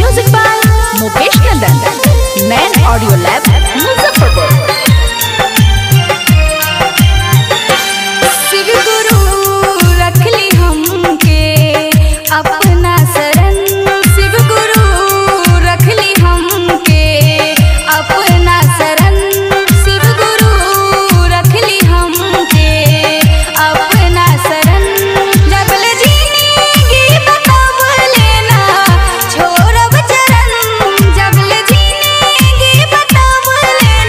music by Mukesh Nandan मैन audio lab Muzaffarpur Shiv गुरु रखली हमके अपना शरण शिव गुरु रखली हमके अपना शरण शिव गुरु रखली हमके अपना शरण जबल जिंदगी बताब लेना छोड़ब चरण जबल जिंदगी बताब लेना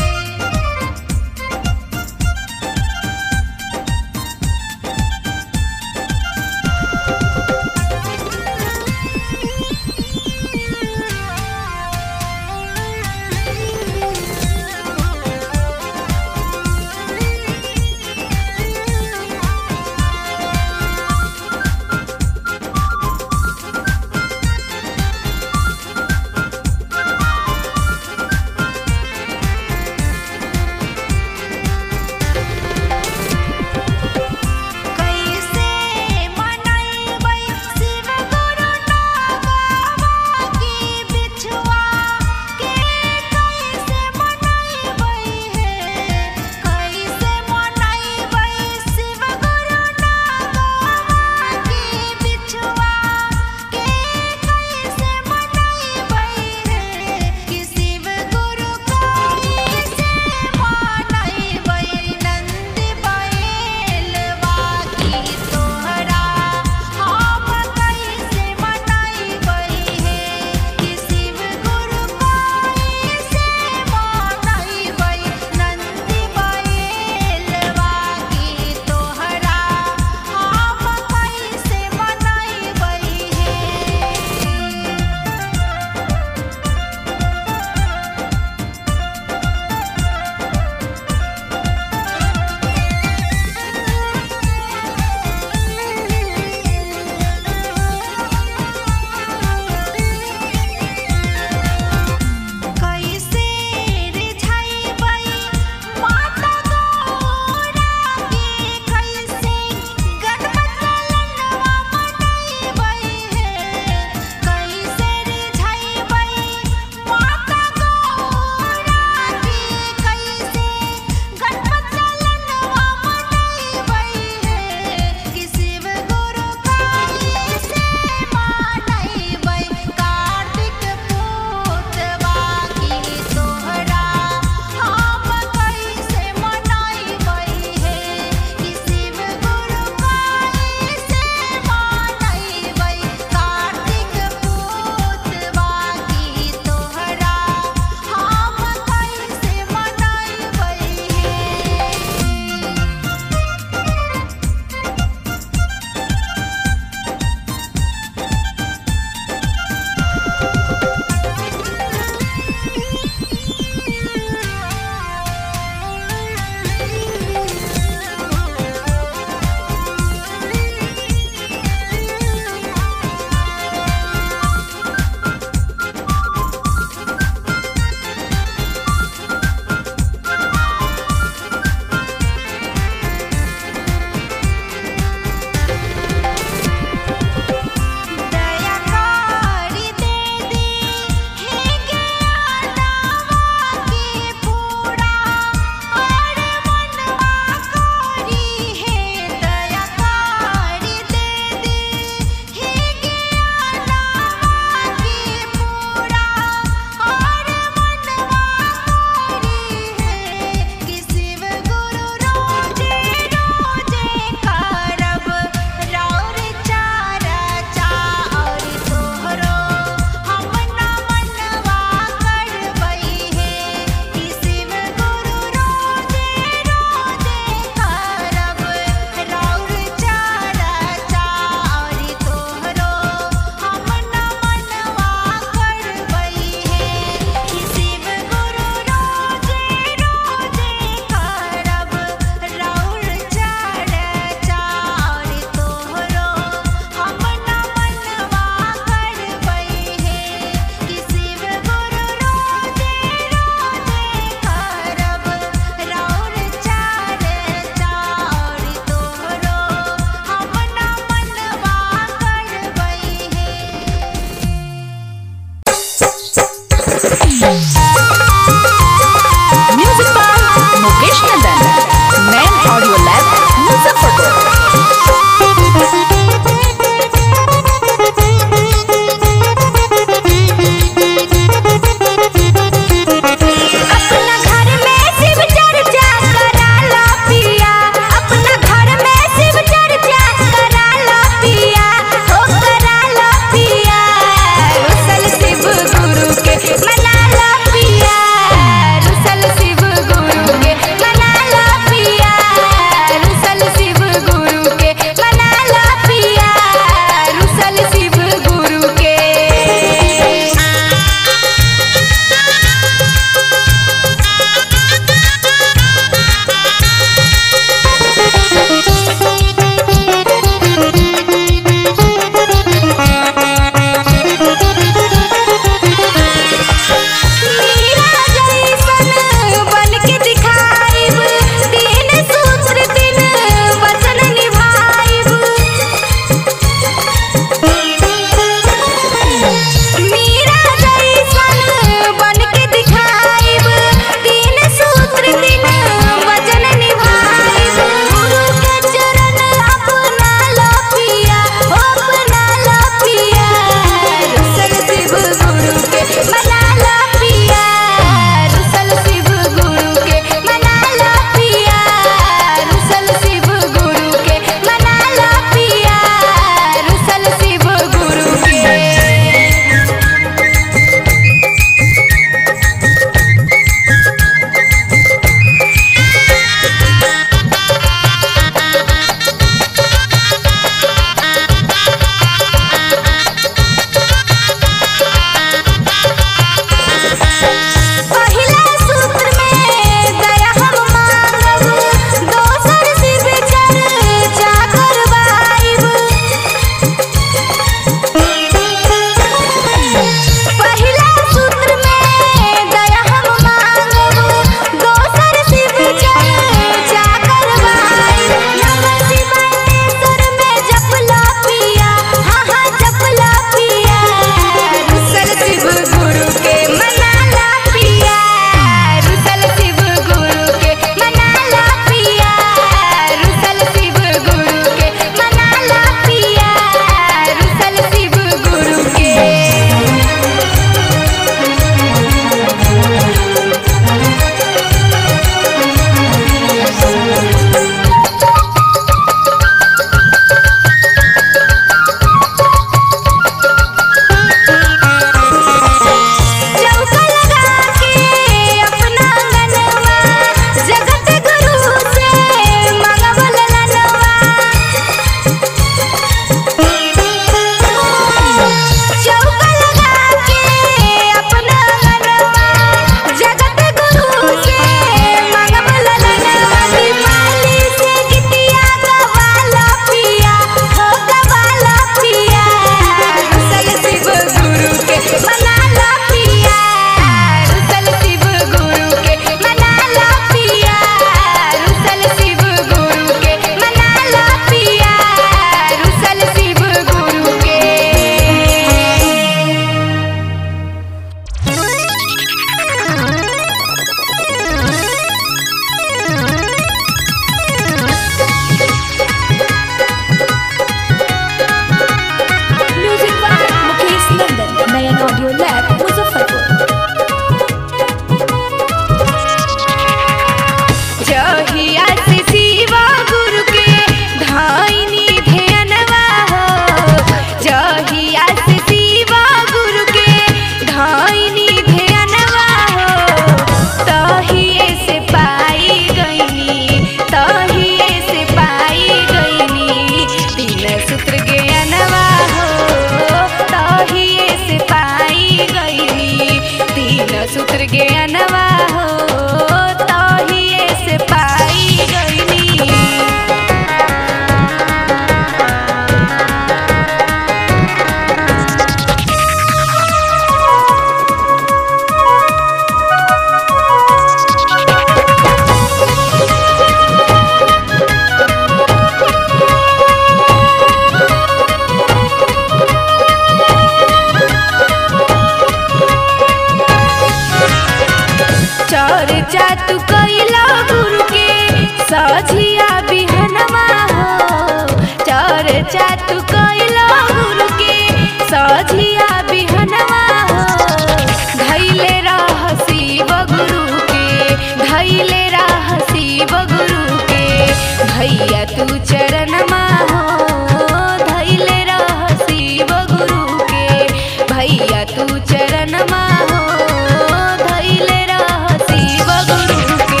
चर्चा तू कैला गुरु के सझिया बिहनमा हो चर्चा तू कैला गुरु के सझिया बिहनमा हो धैले रह शिव गुरु के धैले रह शिव गुरु के भैया तू चरणमा हो धैले रह शिव गुरु के भैया तू चरणमा हो धैले रह शिव गुरु के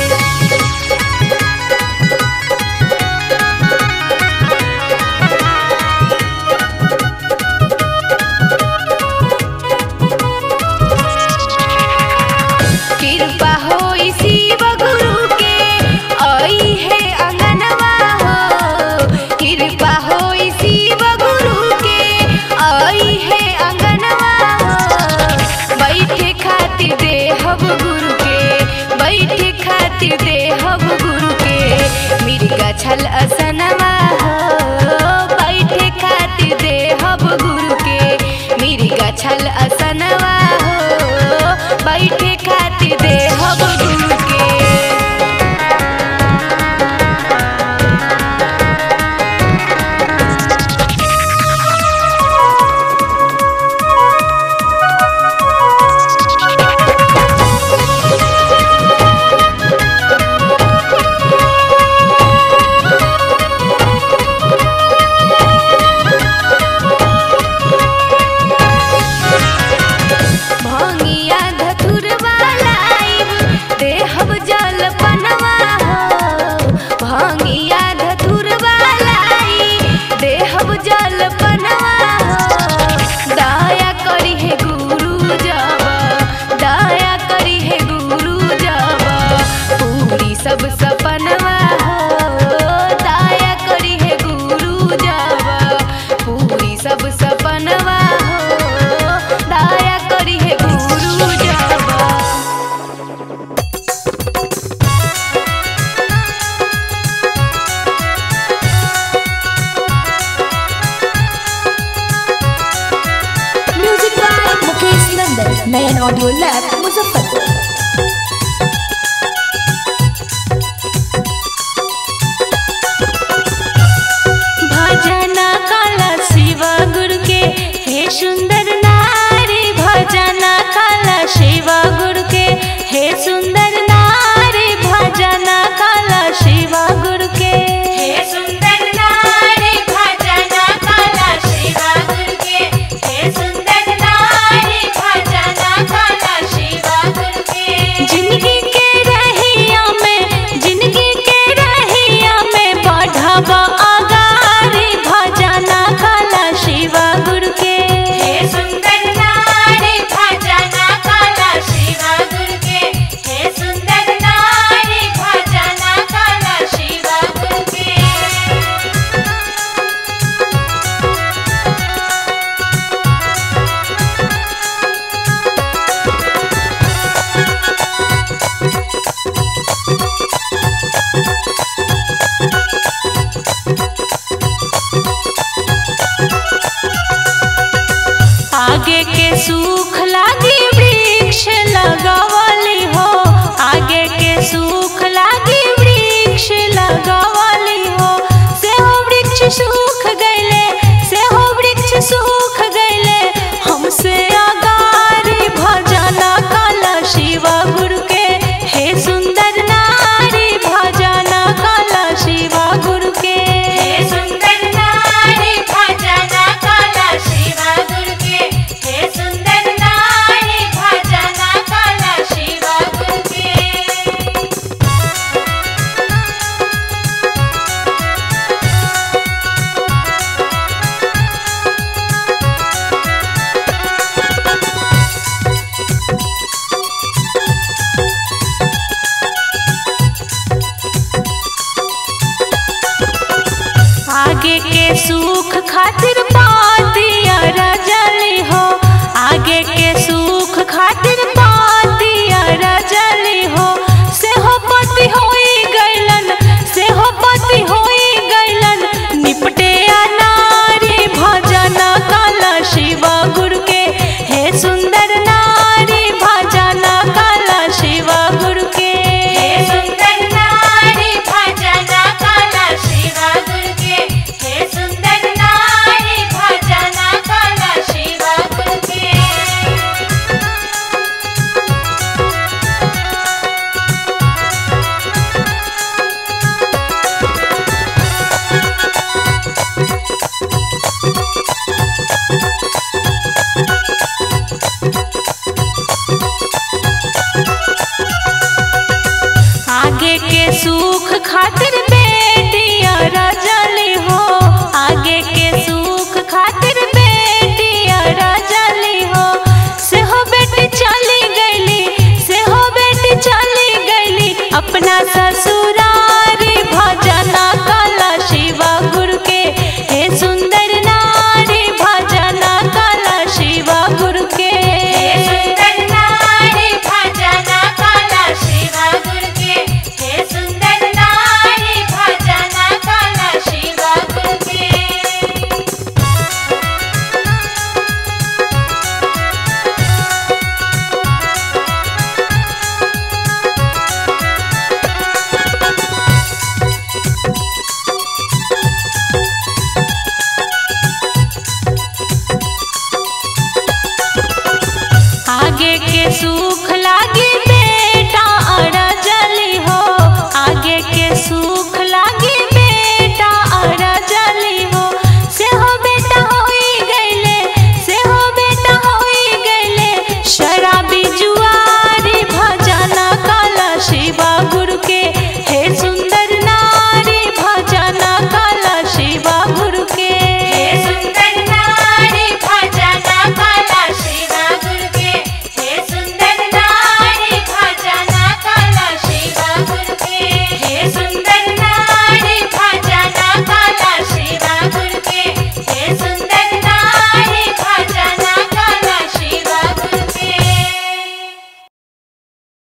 कृपा होई शिव गुरु के आई है अंगनवा हो कृपा होई शिव गुरु के आई है अंगनवा हो बैठे खातिर देहब गुरु के बैठे खातिर देहब गुरु के मिर्गा छल असनवा हो बैठे खातिर देहब गुरु के मिर्गा छल असनवा हो बैठे खातिर देहब गुरु के भंगिया धतुरवा लाइब देहब जल पनवा हो भंगिया धतुरवा लाइब देहब जल पनवा हो दया करी है गुरु जब दया करी है गुरु जब पूरी सब सपनवा हो दया करी है गुरु जब पूरी सब सपनवा हो दया करी है गुरु जब music by Mukesh Nandan Nayan audio lab Muzaffarpur भजन काला शिव गुरु के हे सुंदर नारी भजन काला शिव गुरु के हे सुंदर नारी भजन काला शिव गुरु के हे सुंदर नारी भजन काला शिव गुरु के हे सुंदर नारी भजन काला शिव गुरु के जिंदगी के रहिया में जिंदगी के रहिया में बढ़ब अगारी भजना काला शिव गुरु के हे सुंदर नारी भजना काला शिव गुरु के हे सुंदर नारी भजना काला शिव गुरु के आगे के सुख लागी वृक्ष लगावली हो आगे के सुख लागी वृक्ष लगावली हो से हो वृक्ष सूख गईले से हो वृक्ष सूख गईले हमसे अगारी भजन काला शिव गुरु के हे सुंदर नारी भजन काला शिव गुरु के हे सुंदर नारी भजन काला शिव गुरु के हे सुंदर नारी भजन काला शिव गुरु के आगे के सुख खातिर पातिया रजली हो आगे के सुख खातिर पातिया रजली हो से हो पति होई गइलन से हो पति होई गइलन निपटे नारी भजन काला शिव गुरु के हे सुंदर नारी भजन काला शिव सुख खातिर